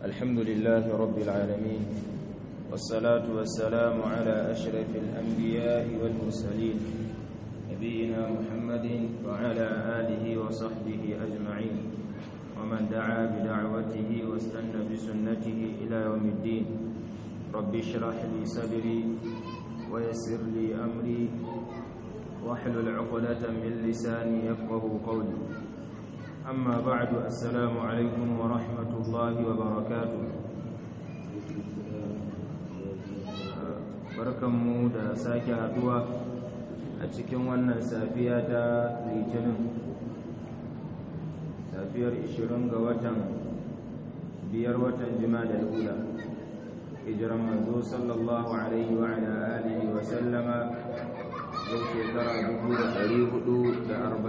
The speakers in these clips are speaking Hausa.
الحمد لله رب العالمين والصلاة والسلام على أشرف الأنبياء والمرسلين نبينا محمد وعلى آله وصحبه أجمعين ومن دعا بدعوته واستنى بسنته إلى يوم الدين رب اشرح لي صدري ويسر لي أمري واحلل عقدة من لساني يفقه قولي أما بعد السلام عليكم ورحمة الله وبركاته barkanmu da sake haduwa a cikin wannan safiya ta litinin safiyar 20 ga watan biyar watan jima'a ula hijiran manzo sallallahu alaihi wa ala alihi wa sallama yau shekara 447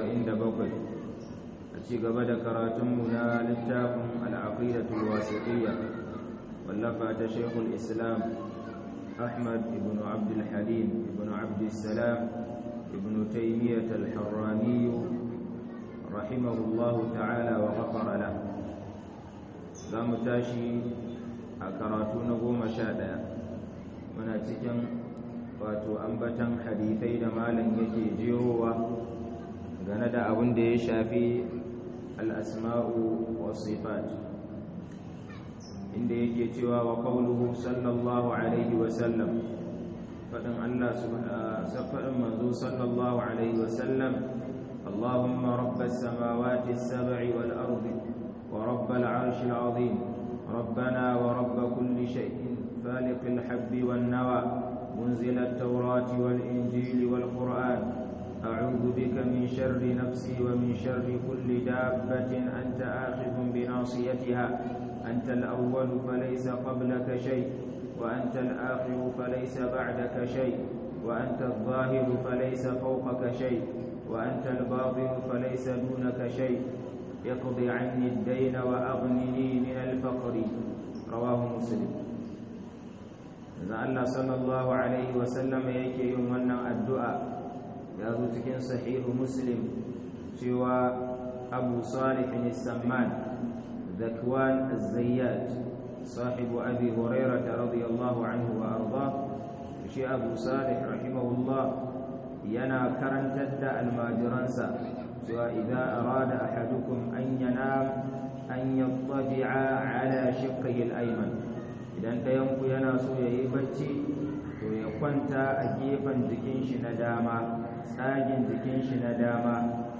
a ci gaba da karatunmu na littafin al'aqidatul wasiqiyya wallafa ta shekul islam ahmad ibn abdul halim ibn abdul salam ibn taymiyyah al-harrani rahimahullahu ta'ala wa ghafara la za mu tashi a karatu na goma sha ɗaya muna cikin wato ambatan hadithai da malam yake jerowa gane da abin da ya shafi al'asma'u wa sifat inda yake cewa wa qawluhu sallallahu alaihi wa sallam fadin Allah subhanahu manzo sallallahu alaihi wa sallam اللهم رب السماوات السبع والأرض ورب العرش العظيم ربنا ورب كل شيء فالق الحب والنوى منزل التوراة والإنجيل والقرآن أعوذ بك من شر نفسي ومن شر كل دابة أنت آخذ بناصيتها أنت الأول فليس قبلك شيء وأنت الآخر فليس بعدك شيء وأنت الظاهر فليس فوقك شيء وأنت الباطن فليس دونك شيء اقض عني الدين وأغنني من الفقر رواه مسلم Allah sallallahu alaihi wasallam yake yin wannan addu'a ya zo cikin sahihu muslim cewa abu salih samman zakwan az-zayyat sahibu abi hurairah radiyallahu anhu wa arda shi abu salih rahimahullah yana karantar da almajiransa cewa idza arada ahadukum an yanam an yattabi'a ala shiqqihi al-ayman idan ɗayanku yana so ya yi bacci to ya kwanta a gefen jikin shi na dama tsagin jikin shi na dama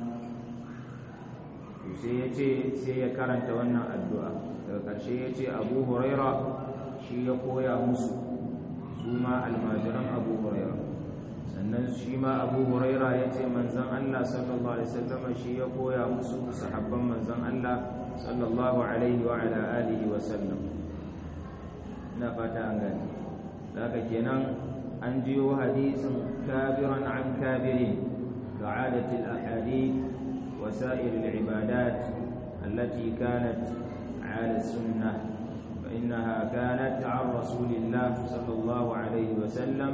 sai ya ce sai ya karanta wannan addu'a daga ƙarshe ya ce abu huraira shi ya koya musu su ma almajiran abu huraira sannan shi ma abu huraira ya ce manzan allah sallallahu alaihi wasallam shi ya koya musu sahabban manzan allah sallallahu alaihi wa ala alihi wasallam na fata an gani daga kenan an jiyo hadisin kabiran an kabirin كعادة الأحاديث وسائر العبادات التي كانت على السنة فإنها كانت عن رسول الله صلى الله عليه وسلم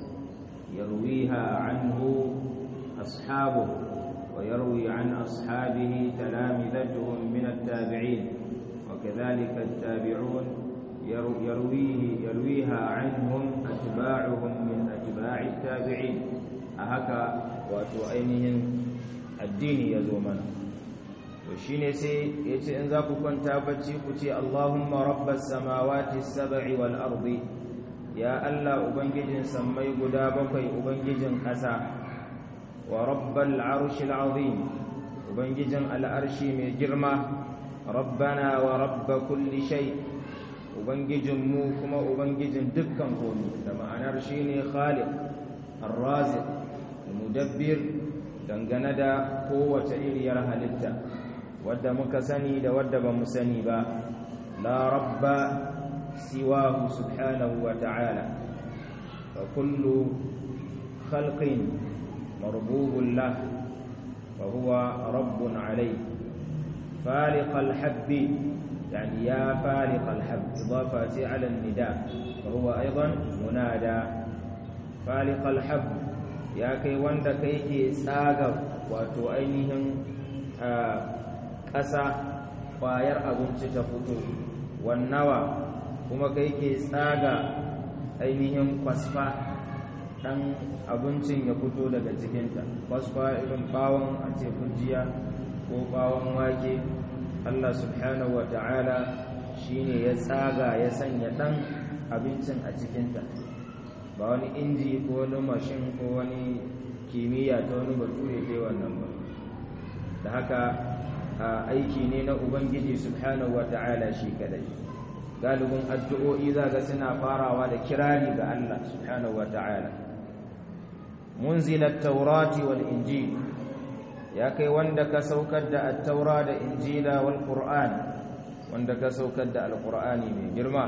يرويها عنه أصحابه ويروي عن أصحابه تلامذتهم من التابعين وكذلك التابعون يرويه يرويها عنهم أتباعهم من أتباع التابعين أهكا وتؤينهم الدين يزومنا وشين سي يتي إن ذاك كنت بتي كتي اللهم رب السماوات السبع والأرض يا الله أبنجد سمي قدابك أبنجد قسا ورب العرش العظيم أبنجد الأرش من جرمة ربنا ورب كل شيء ubangijinmu kuma ubangijin dukkan komi da ma'anar shi ne khaliq arraziq mudabbir dangane da kowace iriyar halitta wadda muka sani da wadda ba mu sani ba la rabba siwahu subhanahu wa ta'ala fa kullu khalqin marbubun lah fa huwa rabbun alayhi faliq al-habbi يعني يا فارق الحب إضافة على النداء وهو أيضا منادى فارق الحب يا كي وند كيكي ساغر وتؤينهم ƙasa ƙwayar abinci ta fito wannawa kuma kai ke tsaga ainihin kwasfa ɗan abincin ya fito daga cikinta kwasfa irin bawon a ce fujiya ko bawon wake Allah subhanahu wa ta'ala shi ne ya tsaga ya sanya ɗan abincin a cikinta ba wani inji ko wani mashin ko wani kimiyya ta wani bature ta wannan ba da haka aiki ne na ubangiji subhanahu wa ta'ala shi kadai galibin addu'o'i za ga suna farawa da kirari ga Allah subhanahu wa ta'ala munzilat taurati wal injil ya kai wanda ka saukar da at-taura da injila wal qur'an wanda ka saukar da al-qur'ani mai girma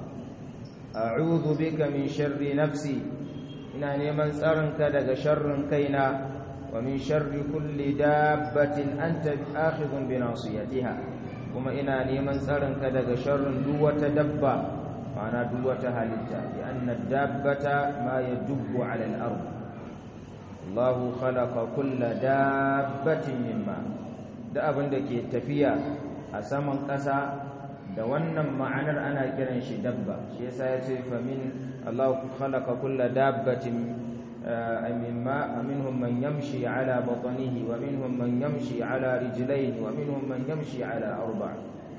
a'udhu bika min sharri nafsi ina neman tsarinka daga sharrin kaina wa min sharri kulli dabbatin anta akhidhun bi nasiyatiha kuma ina neman tsarinka daga sharrin duk wata dabba ma'ana duk wata halitta bi anna dabbata ma yadubbu 'ala al-ard Allah khalaqa kulla dabbatin mimma da abin da ke tafiya a saman ƙasa da wannan ma'anar ana kiran shi dabba shi yasa ya ce fa min Allah khalaqa kulla dabbatin mimma minhum man yamshi ala batnihi wa minhum man yamshi ala rijlayn wa minhum man yamshi ala arba'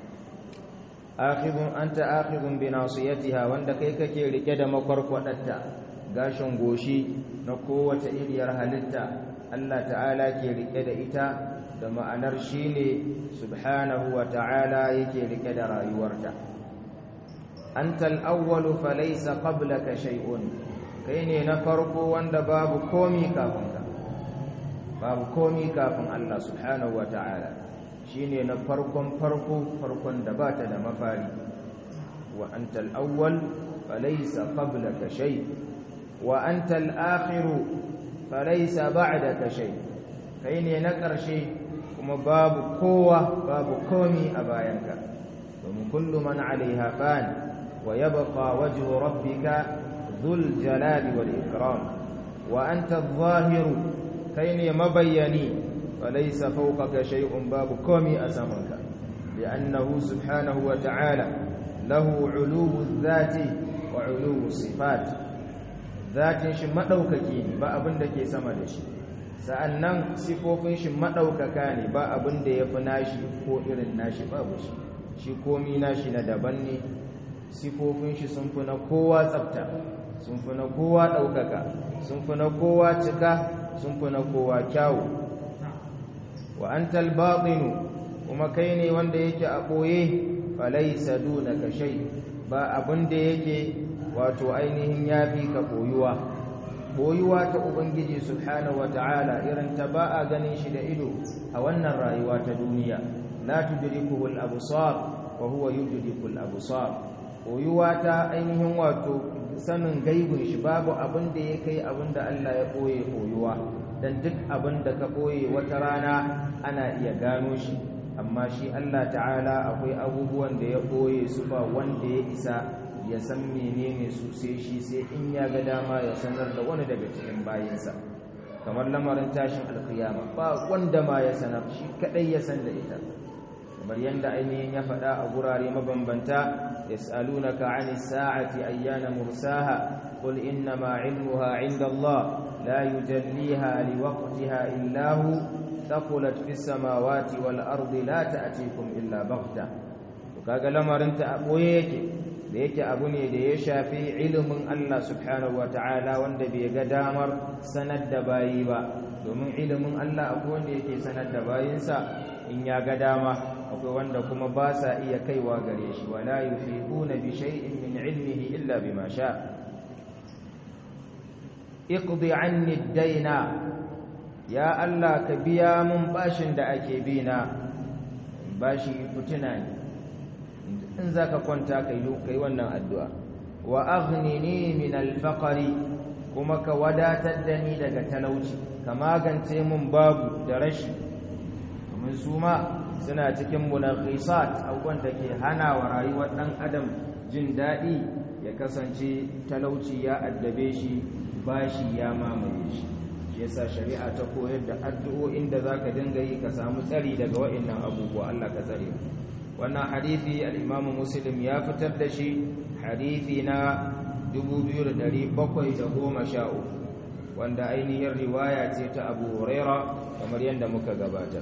akhidun anta akhidun bi nasiyatiha wanda kai kake rike da makwarkwadatta gashin goshi na kowace iriyar halitta Allah ta'ala ke rike da ita da ma'anar shine subhanahu wa ta'ala yake rike da rayuwarta antal awwalu falaysa qablaka shay'un kai ne na farko wanda babu komi kafin ka babu komi kafin Allah subhanahu wa ta'ala shine na farkon farko farkon da bata da mafari wa antal awwal falaysa qablaka shay'un wa anta al-akhiru falaysa ba'daka shay kai ne na ƙarshe kuma babu kowa babu komi a bayanka domin kullu man 'alayha fan wa yabqa wajhu rabbika dhul jalali wal ikram wa anta adh-dhahiru kai ne mabayyani falaysa fawqaka shay'un babu komi a samanka li'annahu subhanahu wa ta'ala lahu 'uluwu adh-dhati wa 'uluwu sifat zatin shi maɗaukaki ne ba abin da ke sama da shi sa'annan sifofin shi maɗaukaka ne ba abin da ya fi nashi ko irin nashi babu shi shi komi nashi na daban ne sifofin shi sun fi na kowa tsafta sun fi na kowa ɗaukaka sun fi na kowa cika sun fi na kowa kyawu wa an talbaɗinu kuma kai ne wanda yake a ɓoye falaisa duna kashai ba abin da yake wato ainihin ya fi ka koyuwa koyuwa ta ubangiji subhanahu wata'ala irin ta ba a ganin shi da ido a wannan rayuwa ta duniya la tudrikuhu al-absar wa huwa yudriku al-absar koyuwa ta ainihin wato sanin gaibun shi babu abin da ya kai abin da Allah ya koye koyuwa dan duk abin da ka koye wata rana ana iya gano shi amma shi Allah ta'ala akwai abubuwan da ya koye su ba wanda ya isa ya san menene su sai shi sai in ya ga dama ya sanar da wani daga cikin bayinsa kamar lamarin tashin alkiyama ba wanda ma ya sanar shi kadai ya san da ita kamar yanda ainihin ya faɗa a gurare mabambanta yas'alunaka 'anis sa'ati ayyana mursaha qul innama 'ilmuha 'inda Allah la yujalliha liwaqtiha illa hu thaqulat fis samawati wal ardi la ta'tikum illa baghta to kaga lamarin ta a boye yake da yake abu ne da ya shafi ilimin Allah subhanahu wa ta'ala wanda bai ga damar sanar da bayi ba domin ilimin Allah akwai wanda yake sanar da bayinsa in ya ga dama akwai wanda kuma ba sa iya kaiwa gare shi wala yuhibuna bi shay'in min ilmihi illa bima sha iqdi anni ad-dayna ya Allah ka biya mun bashin da ake bina bashi fitina ne in za ka kwanta ka yi wannan addu'a wa aghnini min alfaqari kuma ka wadatar da ni daga talauci ka magance mun babu da rashi domin su ma suna cikin munaqisat abubuwan da ke hana wa rayuwar ɗan adam jin daɗi ya kasance talauci ya addabe shi bashi ya mamaye shi shi yasa shari'a ta koyar da addu'o'in da zaka dinga yi ka samu tsari daga wa'annan abubuwa Allah ka tsare wannan hadithi al-imamu muslim ya fitar da shi hadithi na 2713 wanda ainihin riwaya ce ta abu huraira kamar yadda muka gabata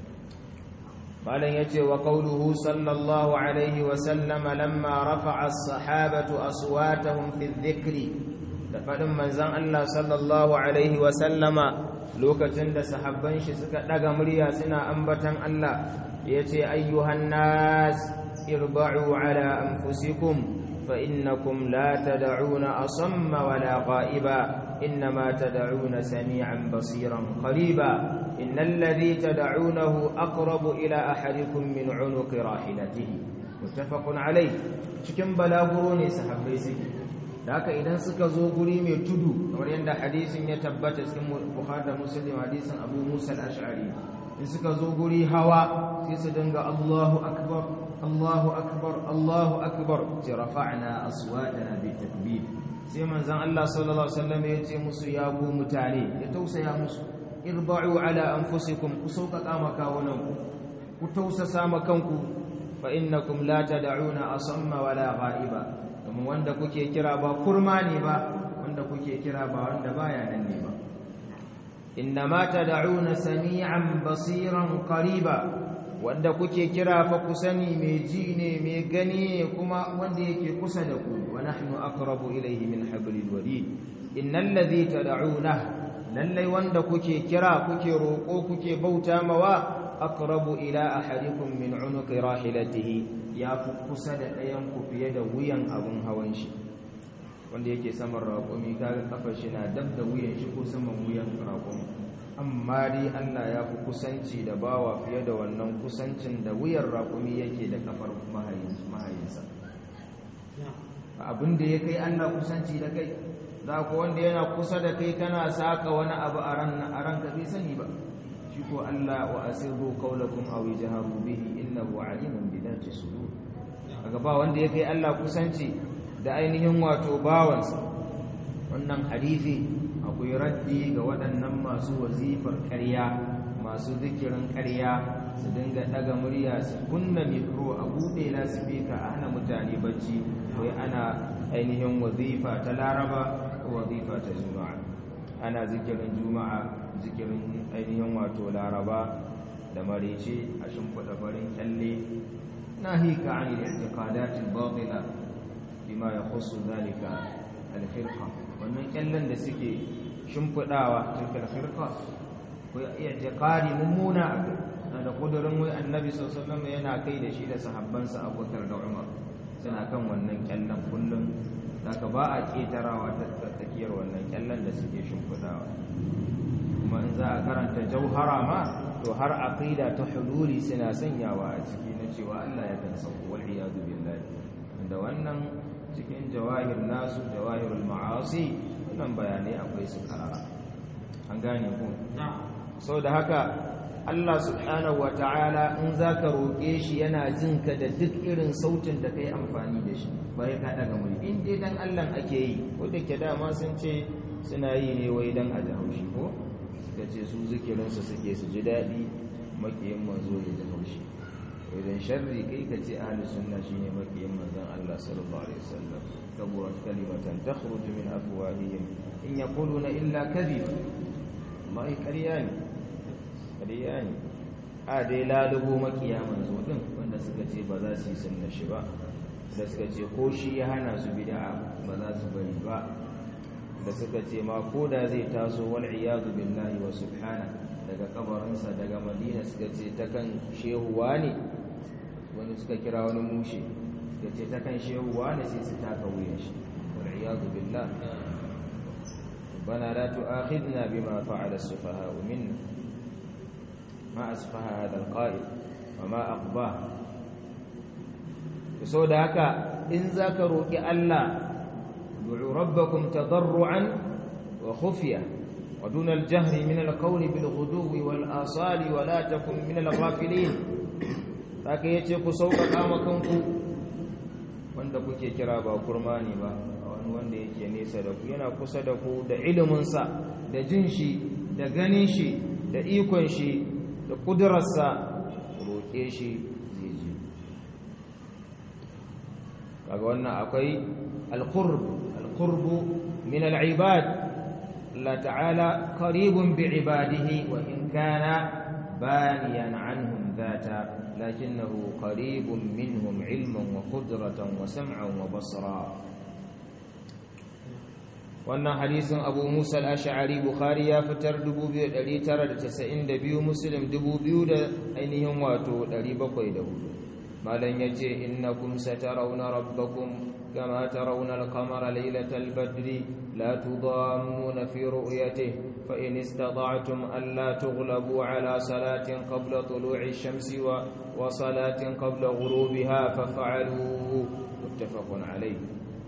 malam yace wa qawluhu sallallahu alaihi wa sallama lamma rafa'a as-sahabatu aswatahum fi dhikri da fadin manzon Allah sallallahu alaihi wa sallama lokacin da sahabban shi suka daga murya suna ambatan Allah yace ayyuhan nas irba'u ala anfusikum fa innakum la tad'una asamma wala qa'iba inma tad'una sami'an basiran qariba innal ladhi tad'unahu aqrabu ila ahadikum min 'unuqi rahilatihi muttafaqun alayh cikin balaguro ne sahabbai suke da haka idan suka zo guri mai tudu kamar yadda hadisin ya tabbata cikin bukhari da muslim hadisin abu musa al-ash'ari in suka zo guri hawa sai su dinga Allahu akbar Allahu akbar Allahu akbar ce rafa'na aswatana bi takbir sai manzon Allah sallallahu alaihi wasallam ya ce musu ya ku mutane ya tausaya musu irba'u ala anfusikum ku sauƙaƙa makawunan ku ku tausasa makanku fa innakum la tad'una asamma wala ghaiba kuma wanda kuke kira ba kurma ne ba wanda kuke kira ba wanda baya nan ne ba innama tad'una sami'an basiran qariba wanda kuke kira fa ku sani mai ji ne mai gani ne kuma wanda yake kusa da ku wa nahnu aqrabu ilayhi min hablil warid innal ladhi tad'una lallai wanda kuke kira kuke roko kuke bauta mawa aqrabu ila ahadikum min unuqi rahilatihi ya fi kusa da ɗayan ku fiye da wuyan abun hawan shi wanda yake saman raƙumi kaga kafar shi na dab da wuyan shi ko saman wuyan raƙumi amma dai Allah ya fi kusanci da bawa fiye da wannan kusancin da wuyan raƙumi yake da kafar mahayinsa abin da ya kai Allah kusanci da kai za ku wanda yana kusa da kai kana saka wani abu a ranka bai sani ba shi ko Allah wa asirru qawlakum aw jaharu bihi innahu alimun bi dhati sudur kaga ba wanda ya kai Allah kusanci da ainihin wato bawansa wannan hadisi akwai raddi ga waɗannan masu wazifar ƙarya masu zikirin ƙarya su dinga ɗaga murya su kunna mikro a buɗe lasifika a hana mutane bacci wai ana ainihin wazifa ta laraba ko wazifa ta juma'a ana zikirin juma'a zikirin ainihin wato laraba da marece a shimfiɗa farin kyalle nahika an al-i'tiqadat al-batila bima yakhussu dhalika al-firqa wannan kyallen da suke shimfiɗawa tilkal firqa ko i'tiqadi mummuna da kudurin wai annabi sallallahu alaihi wasallam yana kai da shi da sahabbansa Abubakar da Umar suna kan wannan kyallen kullum daga ba a ketarawa ta tsakiyar wannan kyallen da suke shimfiɗawa kuma in za a karanta jauhara ma to har aqida ta hululi suna sanyawa a ciki na cewa Allah ya kan sauko wal iyadu billahi da wannan cikin jawahir nasu jawahirul ma'asi wannan bayanai akwai su karara an gane ku sau da haka Allah subhanahu wa ta'ala in za ka roƙe shi yana jin ka da duk irin sautin da ka yi amfani da shi bai ka daga muli in dai dan Allah ake yi ko da ke dama sun ce suna yi ne wai dan a ji haushi ko da ce su zikirinsu suke su ji daɗi makiyin manzo ya ji haushi idan sharri kai ka ce ahli sunna shine makiyin manzon Allah sallallahu alaihi wasallam kaburat kalimatan takhruju min afwahihim in yaquluna illa kadhiba mai ƙarya ne ƙarya ne a dai lalubo makiya manzo din wanda suka ce ba za su yi sunna shi ba da suka ce ko shi ya hana su bid'a ba za su bari ba da suka ce ma ko da zai taso wal iyadu billahi wa subhana daga kabarinsa daga madina suka ce ta kan shehuwa ne wani suka kira wani mushe suka ce ta kan shehuwa ne sai su taka wuyan shi wal iyadu billah bana la tu'akhidna bima fa'ala as-sufaha minna ma asfaha hadha al-qa'id wa ma aqba so da haka in zaka roki Allah du'u rabbakum tadarruan wa khufya ودون الجهر من القول بالغدو والآصال ولا تكن من الغافلين haka yace ku sauƙaƙa makanku wanda kuke kira ba kurmani ba wani wanda yake nesa da ku yana kusa da ku da iliminsa da jin shi da ganin shi da ikon shi da ƙudurarsa roƙe shi zai ji kaga wannan akwai alqurb alqurb min alibad Allah ta'ala qaribun bi'ibadihi wa in kana baniyan anhum dhata lakinnahu qaribun minhum ilman wa qudratan wa sam'an wa basra wannan hadisin abu musa al-ash'ari bukhari ya fitar 2992 muslim 2000 da ainihin wato 704 malan yace innakum satarawna rabbakum kama tarawna al-qamara laylatal badri la tudammuna fi ru'yatihi fa in istata'tum an la tughlabu ala salatin qabla tulu'i ash-shamsi wa wa salatin qabla ghurubiha faf'alu muttafaqun alayhi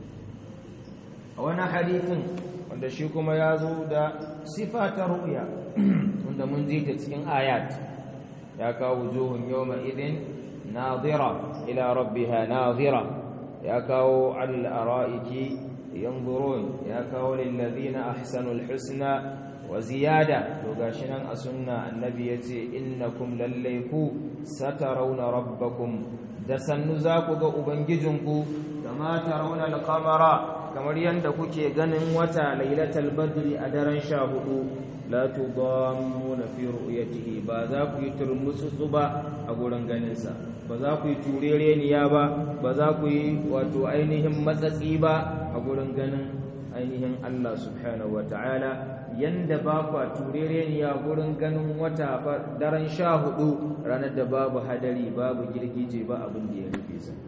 a wani hadithin wanda shi kuma ya zo da sifa ta ru'ya wanda mun ji ta cikin ayat ya kawo wujuhun yawma idin nadira ila rabbiha nadira ya kawo al ara'iki yanzurun ya kawo lil ladina ahsanul husna wa ziyada to gashi nan a sunna annabi yace innakum lallaiku satarawna rabbakum da sannu za ku ga ubangijinku kama tarawna al-qamara kamar yadda kuke ganin wata lailatul badri a daren sha hudu la tudammuna fi ru'yatihi ba za ku yi turmusu ba a gurin ganinsa ba za ku yi turereniya ba ba za ku yi wato ainihin matsatsi ba a gurin ganin ainihin Allah subhanahu ta'ala yanda ba ku turereniya gurin ganin wata daren sha hudu ranar da babu hadari babu girgije ba abin da ya rufe sa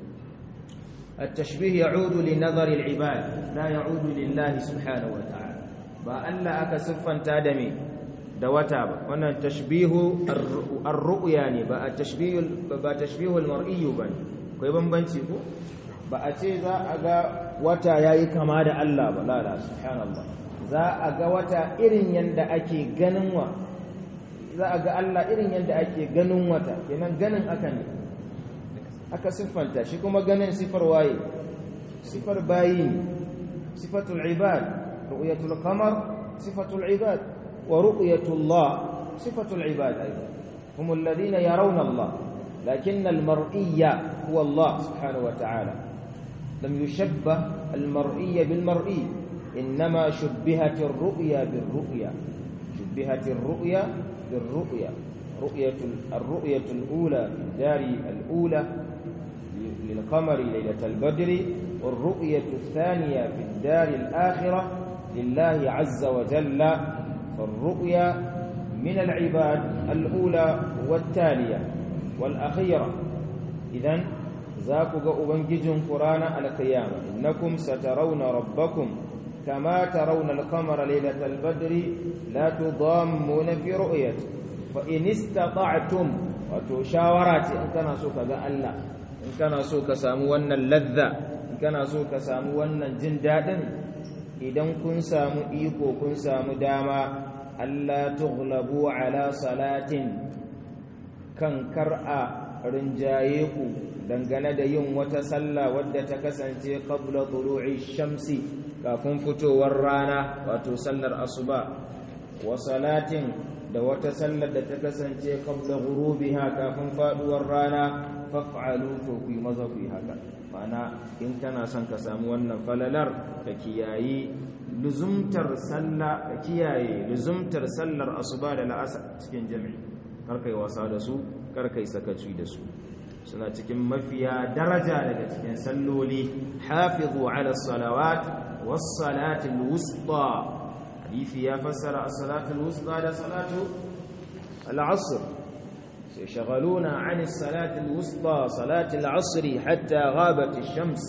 التشبيه يعود لنظر العباد لا يعود لله سبحانه وتعالى با الله aka siffanta da me da wata ba wannan tashbihu ar-ru'ya ne ba tashbihu ba tashbihu al-mar'i ba kai bambanci ko ba a ce za a ga wata yayi kama da Allah ba la la subhanallah za a ga wata irin yanda ake ganin wa za a ga Allah irin yanda ake ganin wata kenan ganin aka ne aka siffanta shi kuma ganin sifar waye sifar bayi sifatul ibad ru'yatul qamar sifatul ibad wa ru'yatullah sifatul ibad aidan hum alladhina yarawna Allah lakin almar'iyya huwa Allah subhanahu wa ta'ala lam yushabbah almar'iyya bilmar'i انما شبهت الرؤيا بالرؤيا شبهت الرؤيا بالرؤيا رؤيه الرؤيه الاولى في الدار الاولى للقمر ليلة البدر والرؤية الثانية في الدار الآخرة لله عز وجل فالرؤيا من العباد الأولى والتالية والأخيرة إذن ذاك أبنجج قرآن القيامة إنكم سترون ربكم كما ترون القمر ليلة البدر لا تضامون في رؤيته فإن استطعتم وتشاورات إن كان سوف الله in kana so ka samu wannan ladda in kana so ka samu wannan jin daɗin idan kun samu iko kun samu dama Allah tughlabu ala salatin kan kar'a rinjaye ku dangane da yin wata sallah wadda ta kasance qabla tulu'i shamsi kafin fitowar rana wato sallar asuba wa salatin da wata sallar da ta kasance qabla ghurubiha kafin faduwar rana faf'alu to ku yi maza ku yi haka ma'ana in kana son ka samu wannan falalar ka kiyayi luzumtar sallah ka kiyaye luzumtar sallar asuba da la'asar cikin jami'i kar kai wasa da su kar kai sakaci da su suna cikin mafiya daraja daga cikin salloli hafizu ala salawat was salatul wusta hadisi ya fassara as-salatul wusta da salatu al-asr يشغلون عن الصلاة الوسطى صلاة العصر حتى غابت الشمس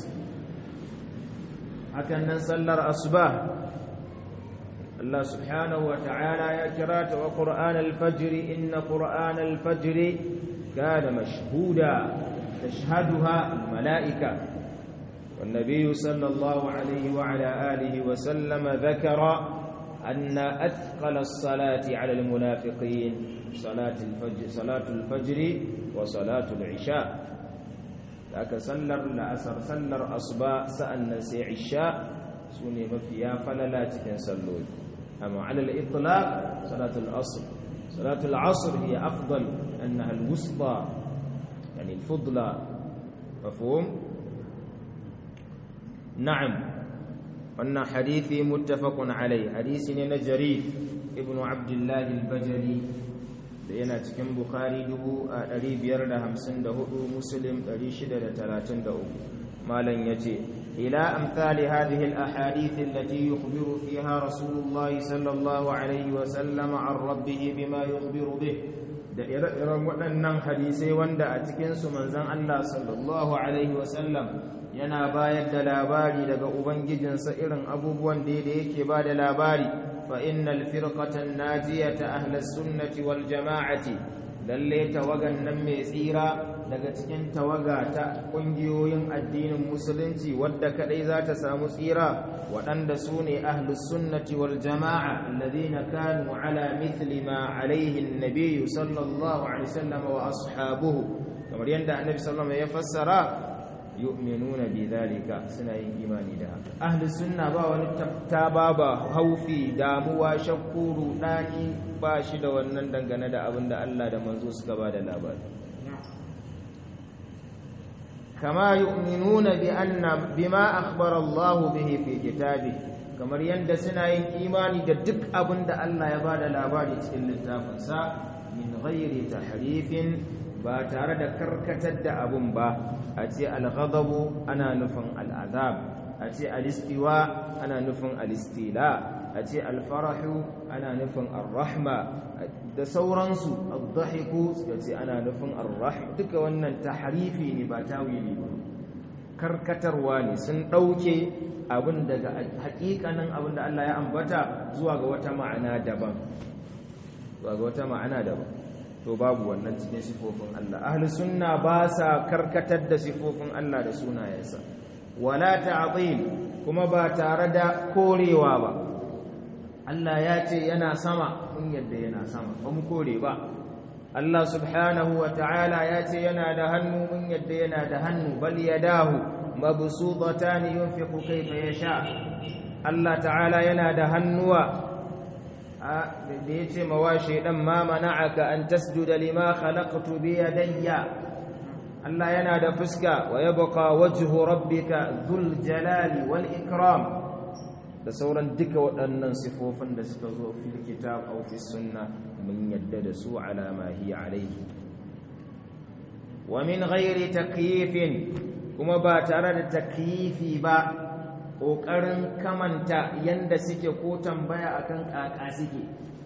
هكذا نصلى الأصباح الله سبحانه وتعالى يكرات وقرآن الفجر إن قرآن الفجر كان مشهودا تشهدها الملائكة والنبي صلى الله عليه وعلى آله وسلم ذكر أن أثقل الصلاة على المنافقين صلاة الفجر صلاة الفجر وصلاة العشاء لك سلر لأسر سلر أصباء سألنا سي عشاء سوني مفيا فللا تكن سلوي أما على الإطلاق صلاة العصر صلاة العصر هي أفضل أنها الوسطى يعني الفضلى مفهوم na'am wannan hadithi muttafaqun alai hadisi ne na jarir ibn abdullah al-bajali da yana cikin bukhari 554 muslim 633 malam yace ila amsali hadhihi al-ahadith allati yukhbiru fiha rasulullah sallallahu alaihi wa sallam an rabbih bima yukhbiru bih da ire-iren waɗannan hadisai wanda a cikinsu manzon Allah sallallahu alaihi wa sallam yana bayar da labari daga ubangijinsa irin abubuwan da yake ba da labari fa innal firqatan najiyata ahlus sunnati wal jama'ati lalle tawagan nan mai tsira daga cikin tawaga ta kungiyoyin addinin musulunci wadda kadai za ta samu tsira waɗanda su ne ahlus sunnati wal jama'a alladhina kanu ala mithli ma alaihi an-nabiy sallallahu alaihi wasallam wa ashabuhu kamar yadda annabi sallallahu alaihi wasallam ya fassara yu'minuna bi dhalika suna yin imani da haka ahli sunna ba wani tattaba ba haufi damuwa shakku rudani ba shi da wannan dangane da abin da Allah da manzo suka ba da labari kama yu'minuna bi anna bima akhbara Allah bihi fi kitabi kamar yanda suna yin imani da duk abin da Allah ya ba da labari cikin littafinsa min ghairi tahrifin ba tare da karkatar da abun ba a ce alghadabu ana nufin al'azab a ce alistiwa ana nufin alistila a ce alfarahu ana nufin arrahma da sauransu addahiku suka ce ana nufin arrahma duka wannan tahrifi ne ba tawili ba karkatarwa ne sun ɗauke abin daga hakikanin abin da Allah ya ambata zuwa ga wata ma'ana daban zuwa ga wata ma'ana daban to babu wannan cikin sifofin Allah ahli sunna ba sa karkatar da sifofin Allah da sunayensa wala ta'dil kuma ba tare da korewa ba Allah ya ce yana sama mun yadda yana sama ba mu kore ba Allah subhanahu wa ta'ala ya ce yana da hannu mun yadda yana da hannu bal yadahu mabsutatan yunfiqu kayfa yasha Allah ta'ala yana da hannuwa da ya ce mawa shaidan ma mana'aka an tasjuda lima khalaqtu bi yadayya Allah yana da fuska wa yabqa wajhu rabbika dhul jalali wal ikram da sauran duka waɗannan sifofin da suka zo fil kitab aw fi sunna mun yadda da su ala ma hiya alayhi wa min ghairi takyifin kuma ba tare da takyifi ba ƙoƙarin kamanta yanda suke ko tambaya akan ƙaƙa suke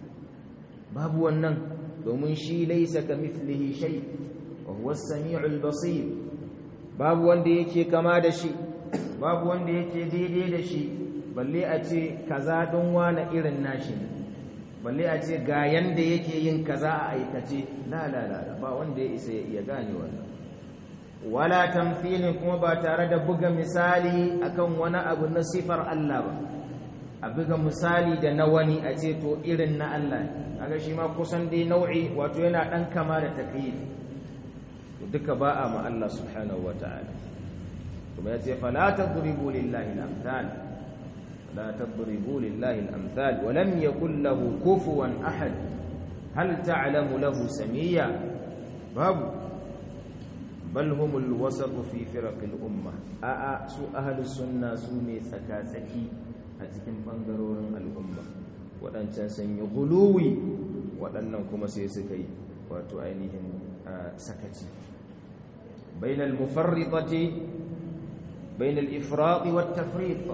babu wannan domin shi laisa ka mithlihi shay wa huwa as-sami'ul basir babu wanda yake kama da shi babu wanda yake daidai da shi balle a ce kaza don wani irin nashi balle a ce ga yanda yake yin kaza a aikace la la la ba wanda ya isa ya iya gane wannan wala tamthilin kuma ba tare da buga misali akan wani abu na sifar Allah ba a buga misali da na wani a ce to irin na Allah kaga shi ma kusan dai nau'i wato yana dan kama da takyif to duka ba a ma Allah subhanahu wataala kuma yace fala tadribu lillahi al-amthal la tadribu lillahi al-amthal wa lam yakul lahu kufuwan ahad hal ta'lamu lahu samiyya babu bal humul wasatu fi firaqil umma a a su ahlus sunna su ne tsaka-tsaki a cikin bangarorin al'umma waɗancan sun yi guluwi waɗannan kuma sai suka yi wato ainihin sakaci bainal mufarritati bainal ifrati wat tafriq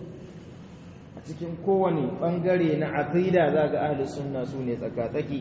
a cikin kowane bangare na aqida zaga ahlus sunna su ne tsaka-tsaki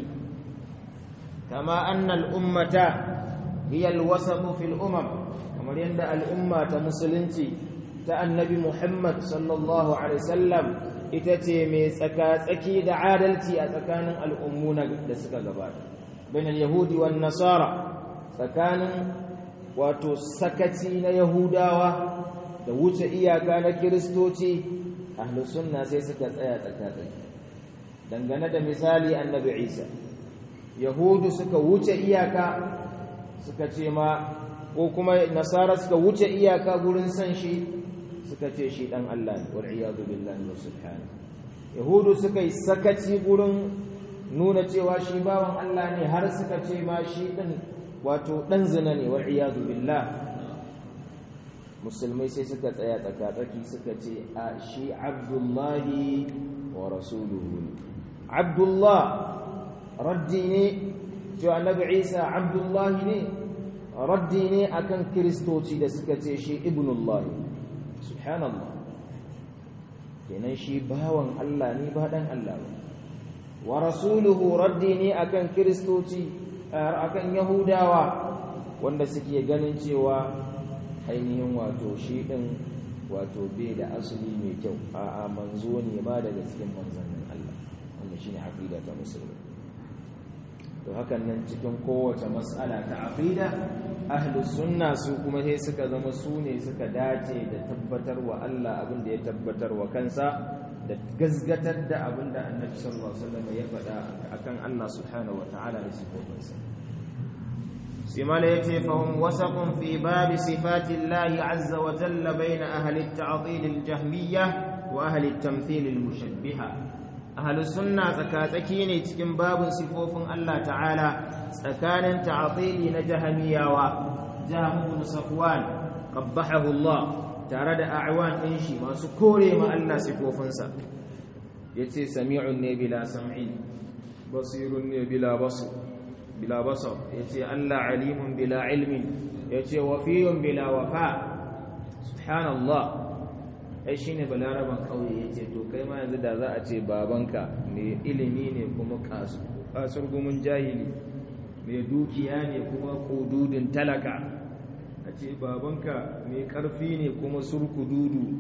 kama annal ummata هي الوسط في الأمم kamar yadda al'umma ta musulunci ta annabi Muhammad sallallahu alaihi wasallam ita ce mai tsaka-tsaki da adalci a tsakanin al'ummu da suka gabata bain al-yahudi wan nasara tsakanin wato sakaci na yahudawa da wuce iyaka na kiristoci ahlus sunna sai suka tsaya tsaka-tsaki dangane da misali annabi Isa yahudu suka wuce iyaka suka ce ma ko kuma nasara suka wuce iyaka gurin san shi suka ce shi dan Allah ne wal iyadu billahi wa subhanahu yahudu suka yi sakaci gurin nuna cewa shi bawan Allah ne har suka ce ma shi din wato dan zina ne wal iyadu billah musulmai sai suka tsaya tsakatsaki suka ce a shi abdullahi wa rasuluhu abdullah raddi ne cewa annabi isa abdullahi ne raddi ne akan kiristoci da suka ce shi ibnullahi subhanallah kenan shi bawan Allah ne ba dan Allah ba wa rasuluhu raddi ne akan kiristoci akan yahudawa wanda suke ganin cewa ainihin wato shi din wato bai da asali mai kyau a'a manzo ne ma daga cikin manzannin Allah wanda shine aqida ta musulmi to hakan nan cikin kowace mas'ala ta aqida ahlus sunna su kuma sai suka zama su ne suka dace da tabbatar wa Allah abin da ya tabbatar wa kansa da gazgatar da abin da annabi sallallahu alaihi wasallam ya faɗa akan Allah subhanahu wataala da sifofinsa sai mala yace fa hum wasaqun fi bab sifati Allah azza wa jalla bayna ahli at-ta'til al-jahmiyyah wa ahli at-tamthil al-mushabbiha ahli sunna tsakatsaki ne cikin babin sifofin Allah ta'ala tsakanin ta'tili na jahmiyawa jahm ibn safwan qabbahahu Allah tare da a'wan din shi masu kore ma Allah sifofinsa yace sami'un ne bila sam'in basirun ne bila basir bila basar yace Allah alimun bila ilmin yace wafiyun bila wafa subhanallah ai shine balaraban kauye yace to kai ma yanzu da za a ce babanka mai ilimi ne kuma kasu kasur gumun jahili mai dukiya ne kuma kududin talaka a ce babanka mai karfi ne kuma surku dudu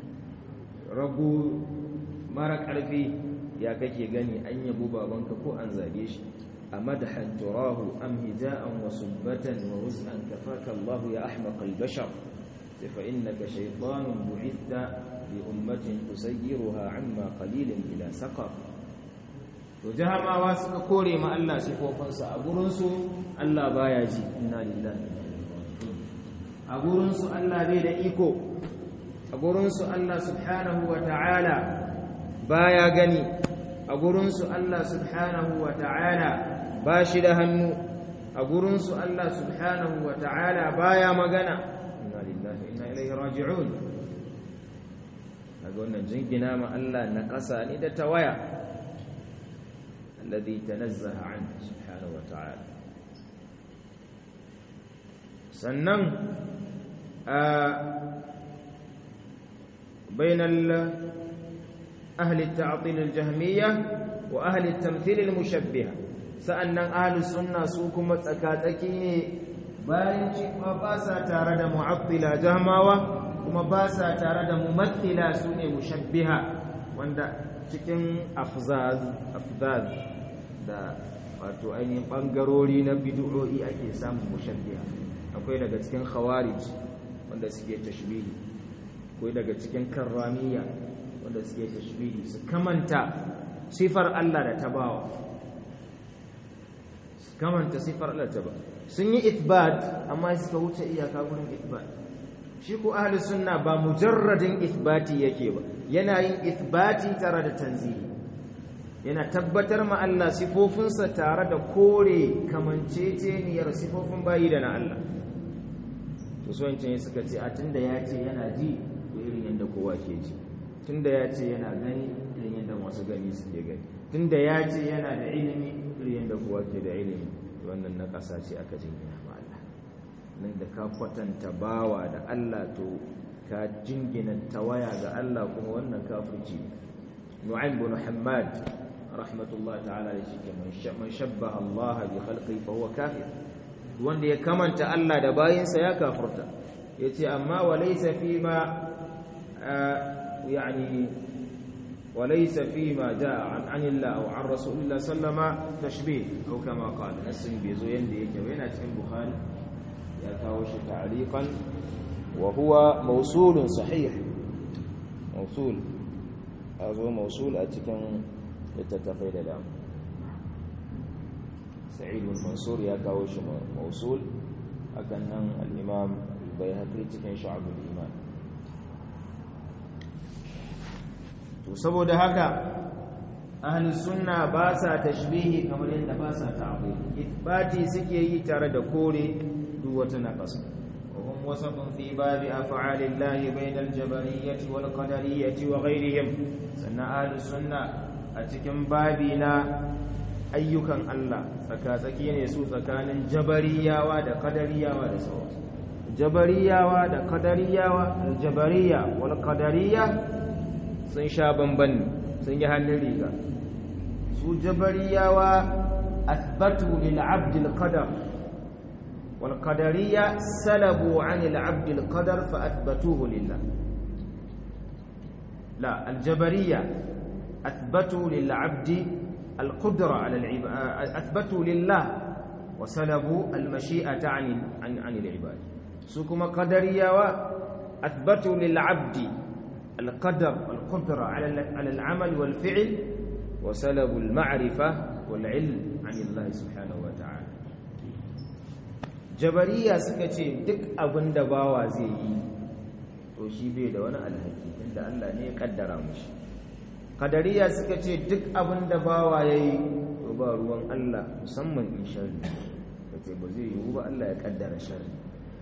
rago mara karfi ya kake gani an yabo babanka ko an zage shi a madahan turahu am hija'an wa subbatan wa huznan kafaka Allah ya ahmaq al-bashar fa innaka shaytanun bu'itha li ummatin tusayyiruha amma qalilin ila saqar to jahamawa suka kore ma Allah sifofinsa a gurin su Allah baya ji inna lillahi a gurin su Allah bai da iko a gurin su Allah subhanahu wa ta'ala baya gani a gurin su Allah subhanahu wa ta'ala ba shi da hannu a gurin su Allah subhanahu wa ta'ala baya magana inna lillahi inna ilaihi raji'un daga wannan jingina ma Allah na ƙasa ne da tawaya alladhi tanazzaha an subhanahu wa ta'ala sannan بين أهل التعطيل الجهمية وأهل التمثيل المشبهة سأن أهل السنة سوكم تكاتكيني bayan cewa ba sa tare da mu'attila jahmawa kuma ba sa tare da mumathila su ne mushabbiha wanda cikin afzaz afzaz da wato ainihin bangarori na bid'o'i ake samun mushabbiha akwai daga cikin khawarij wanda suke tashbihi akwai daga cikin karramiya wanda suke tashbihi su kamanta sifar Allah da tabawa su kamanta sifar Allah da tabawa sun yi ithbat amma suka wuce iyaka gurin ithbat shi ko ahli sunna ba mujarradin ithbati yake ba yana yin ithbati tare da tanzihi yana tabbatar ma Allah sifofinsa tare da kore kamanceceniyar sifofin bayi da na Allah to so yancin suka ce a tunda ya ce yana ji ko irin yadda kowa ke ji tunda ya ce yana gani irin yadda masu gani suke gani tunda ya ce yana da ilimi irin yadda kowa ke da ilimi wannan na ƙasa ce aka jingina ma Allah nan da ka kwatanta bawa da Allah to ka jingina tawaya ga Allah kuma wannan kafirci Nu'aym bin Muhammad rahmatullahi ta'ala da shi man shabbaha Allah bi khalqi fa huwa kafir wanda ya kamanta Allah da bayinsa ya kafirta yace amma walaysa fima yani وليس فيما جاء عن عن الله او عن رسول الله صلى الله عليه وسلم تشبيه او كما قال نسم بيزو يندي yake yana cikin bukhari ya kawo shi ta'liqan wa huwa mawsul sahih mawsul azo mawsul a cikin littattafai da dama sa'id bin mansur ya kawo shi mawsul hakan nan al-imam al-bayhaqi cikin shu'ab al-iman to saboda haka ahli sunna ba sa tashbihi kamar yadda ba sa ta'wil ithbati suke yi tare da kore duk wata naqas wa hum وسط في باب أفعال الله بين الجبرية والقدرية وغيرهم سنة أهل السنة أتكم بابنا أيكم الله سكاتكين يسوع سكان جبرية ود قدرية ود سوا جبرية ود قدرية الجبرية والقدرية sun sha bamban sun yi hannun riga su jabariyawa athbatu lil abd al qadar wal qadariyya salabu an al abd al qadar fa athbatuhu lillah la al jabariyya athbatu lil abd al qudra ala al athbatu lillah wa salabu al mashi'ata an an al ibad su kuma qadariyawa athbatu lil abd القدر والقدرة على على العمل والفعل وسلب المعرفة والعلم عن الله سبحانه وتعالى جبرية سكتي duk abin da bawa zai yi to shi bai da wani alhaki inda Allah ne ya kaddara mushi kadariya suka ce duk abin da bawa yayi to ba ruwan Allah musamman in sharri kace ba zai yiwu ba Allah ya kaddara sharri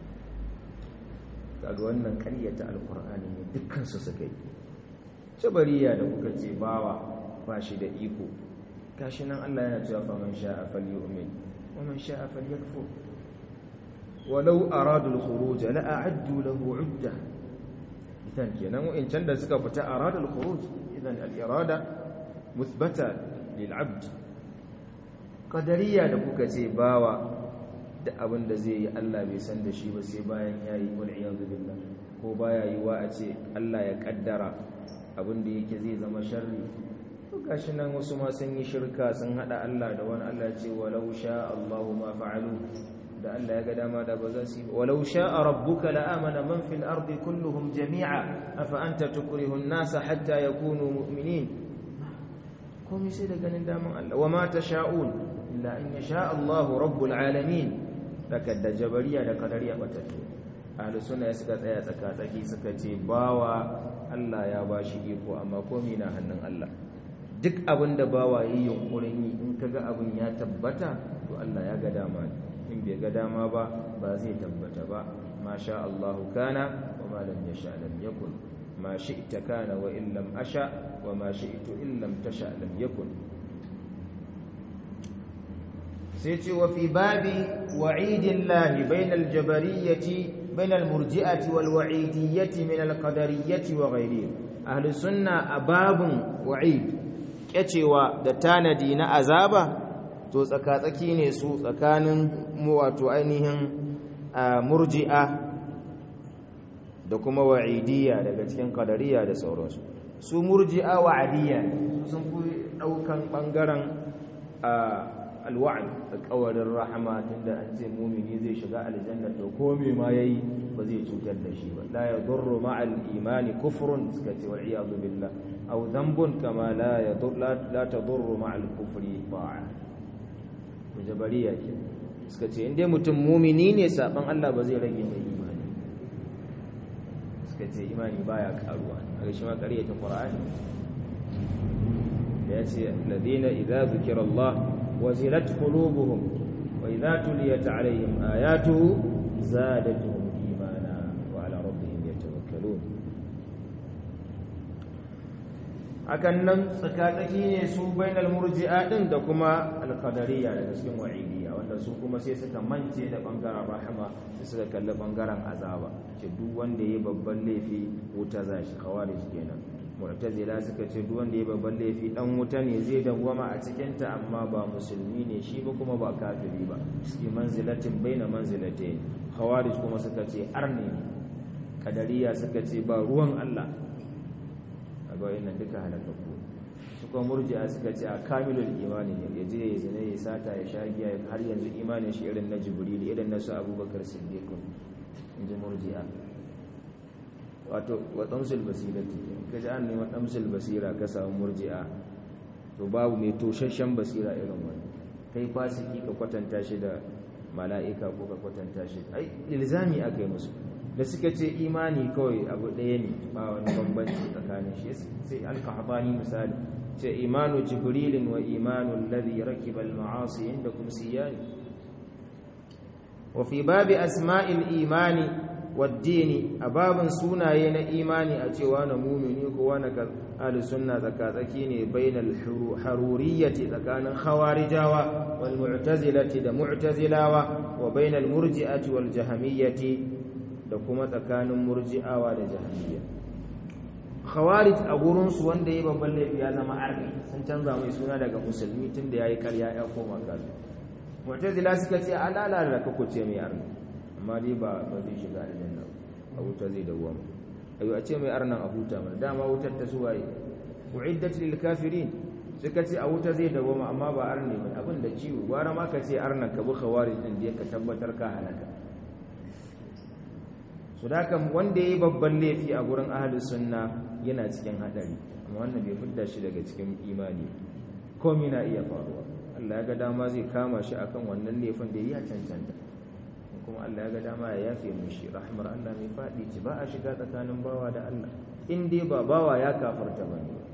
kaga wannan ƙaryata alkur'ani ne dukkan su suka yi jabariya da kuka ce bawa ba shi da iko gashi nan Allah yana cewa fa man sha'a falyu'min wa man sha'a falyakfur walau aradu al-khuruj la a'addu lahu 'udda idan kenan in can da suka fita aradu al-khuruj idan al-irada muthbata lil 'abd qadariya da kuka ce bawa da abin da zai yi Allah bai san da shi ba sai bayan ya yi wal iyadu billah ko baya yi wa a ce Allah ya kaddara abin da yake zai zama sharri to gashi nan wasu ma sun yi shirka sun hada Allah da wani Allah ce walau sha Allahu ma fa'alu da Allah ya ga dama da ba za su yi walau sha'a rabbuka la amana man fil ardi kulluhum jami'a afa anta tukrihu an-nasa hatta yakunu mu'minin komai sai da ganin daman Allah wa ma tasha'un illa an yasha Allahu rabbul alamin daga da jabariya da kadariya batattu ahli sunna ya suka tsaya tsaka tsaki suka ce bawa Allah ya bashi iko amma komai na hannun Allah duk abin da bawa yi yunkurin yi in kaga abin ya tabbata to Allah ya ga dama in bai ga dama ba ba zai tabbata ba ma sha Allah kana wa ma lam yasha lam yakun ma shi'ta kana wa in lam asha wa ma shi'tu in lam tasha lam yakun sai ce wa fi babi wa'idillahi bainal jabariyyati bainal murji'ati wal wa'idiyyati min al qadariyyati wa ghayrihim ahli sunna a babun wa'id kyacewa da tanadi na azaba to tsakatsaki ne su tsakanin wato ainihin murji'a da kuma wa'idiyya daga cikin qadariyya da sauransu su murji'a wa'adiyya sun fi daukan bangaren alwa'd alƙawarin rahama tunda an ce mumini zai shiga aljanna to ko me ma yayi ba zai cutar da shi ba la yadurru ma'al imani kufrun suka ce wal iyadu billah aw dhanbun kama la yadur la tadurru ma'al kufri ta'a to jabariya ke suka ce in dai mutum mumini ne saban Allah ba zai rage mai imani suka ce imani baya karuwa a shi ma ƙaryata qur'ani da ya ce ladina idza zikira Allah وزلت قلوبهم وإذا تليت عليهم آياته زادتهم إيمانا وعلى ربهم يتوكلون akan nan tsakatsaki ne su bainal murji'a din da kuma alqadariya daga cikin wa'idiyya wanda su kuma sai suka mance da bangaren rahama sai suka kalli bangaren azaba ce duk wanda yayi babban laifi wuta zashi khawarij kenan mu'tazila suka ce duk wanda ya babban laifi dan wuta ne zai dawwama a cikin ta amma ba musulmi ne shi ba kuma ba kafiri ba shi manzilatin baina manzilatayn khawarij kuma suka ce arni kadariya suka ce ba ruwan Allah kaga wannan duka halakaku su kuma murji'a suka ce a kamilul imani ne yaje ya zina ya sata ya sha giya har yanzu imanin shi irin na jibril irin na su abubakar siddiq inji murji'a wato wa damsul basirati ka ji an neman damsul basira ka samu murji'a to babu mai toshashen basira irin wani kai fasiki ka kwatanta shi da mala'ika ko ka kwatanta shi ai ilzami aka yi musu da suka ce imani kawai abu ɗaya ne ba wani bambanci tsakanin shi sai alkahabani misali ce imanu jibrilin wa imanu alladhi rakiba al-ma'asi indakum siyani wa fi babi asma'il imani waddini a babin sunaye na imani a cewa na mumini ko wani ahli sunna tsakatsaki ne bainal haruriyyati tsakanin khawarijawa wal mu'tazilati da mu'tazilawa wa bainal murji'ati wal jahmiyyati da kuma tsakanin murji'awa da jahmiyya khawarij a gurin su wanda yayi babban laifi ya zama arni sun canza mai suna daga musulmi tunda yayi ƙarya ya koma kafir mu'tazila suka ce alala da kako ce mai arni amma dai ba ba zai shiga aljanna a wuta zai dawwama ayo a ce mai arnan a huta mana dama wutar ta suwaye uiddat lil kafirin suka ce a wuta zai dawwama amma ba arne ba abin da ciwo gwara ma ka ce arnan ka bi khawarij din da ka tabbatar ka halaka su da wanda yayi babban laifi a gurin ahlus sunna yana cikin hadari amma wannan bai fidda shi daga cikin imani komai na iya faruwa Allah ya ga dama zai kama shi akan wannan laifin da ya cancanta kuma Allah ya ga dama ya yafe mishi rahmar Allah mai faɗi ci ba a shiga tsakanin bawa da Allah in dai ba bawa ya kafarta ba ne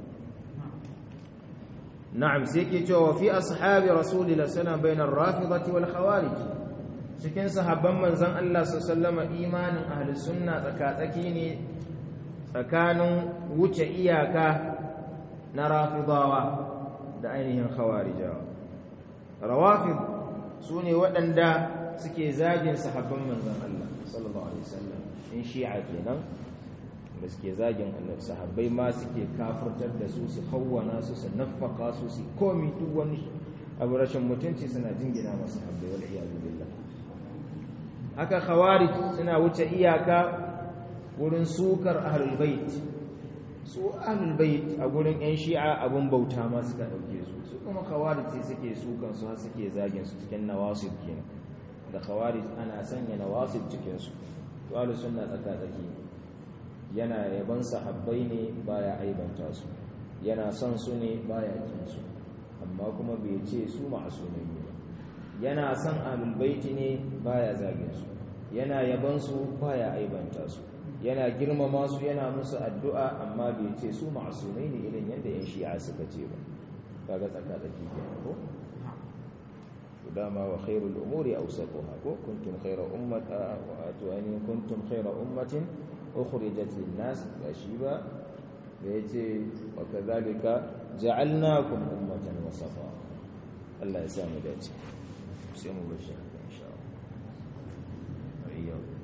na'am sai ke cewa fi ashabi rasulillah sana bainar rafidati wal khawarij cikin sahabban manzon Allah sallallahu alaihi imanin ahli sunna tsakatsaki ne tsakanin wuce iyaka na rafidawa da ainihin khawarijawa rawafid sune waɗanda suke zagin sahabban manzon Allah sallallahu alaihi wasallam in shi'a kenan da suke zagin annabi sahabbai ma suke kafirtar da su su hawwana su su nafaka su su komi duk wani abu rashin mutunci suna jingina masu sahabbai wal iyadu billah haka khawarij suna wuce iyaka wurin sukar ahlul bait su ahlul bait a gurin yan shi'a abun bauta ma suka dauke su su kuma khawarij suke sukan su har suke zagin su cikin nawasib kenan da khawarij ana sanya nawasib cikin su to ahlus sunna tsaka tsaki yana yaban sahabbai ne baya aibanta su yana son su ne baya kin su amma kuma bai ce su ma'asumai ne yana son ahlul baiti ne baya zagin su yana yaban su baya aibanta su yana girmama su yana musu addu'a amma bai ce su ma'asumai ne irin yadda yan shi'a suka ce ba kaga tsaka tsaki kenan ko dama wa khairul umuri awsatuha ko kuntum khayra ummati wa atwani kuntum khayra ummatin ukhrijat lin nas gashiba da yace wa kadhalika ja'alnakum ummatan wasafa Allah ya samu dace sai mu bashi insha Allah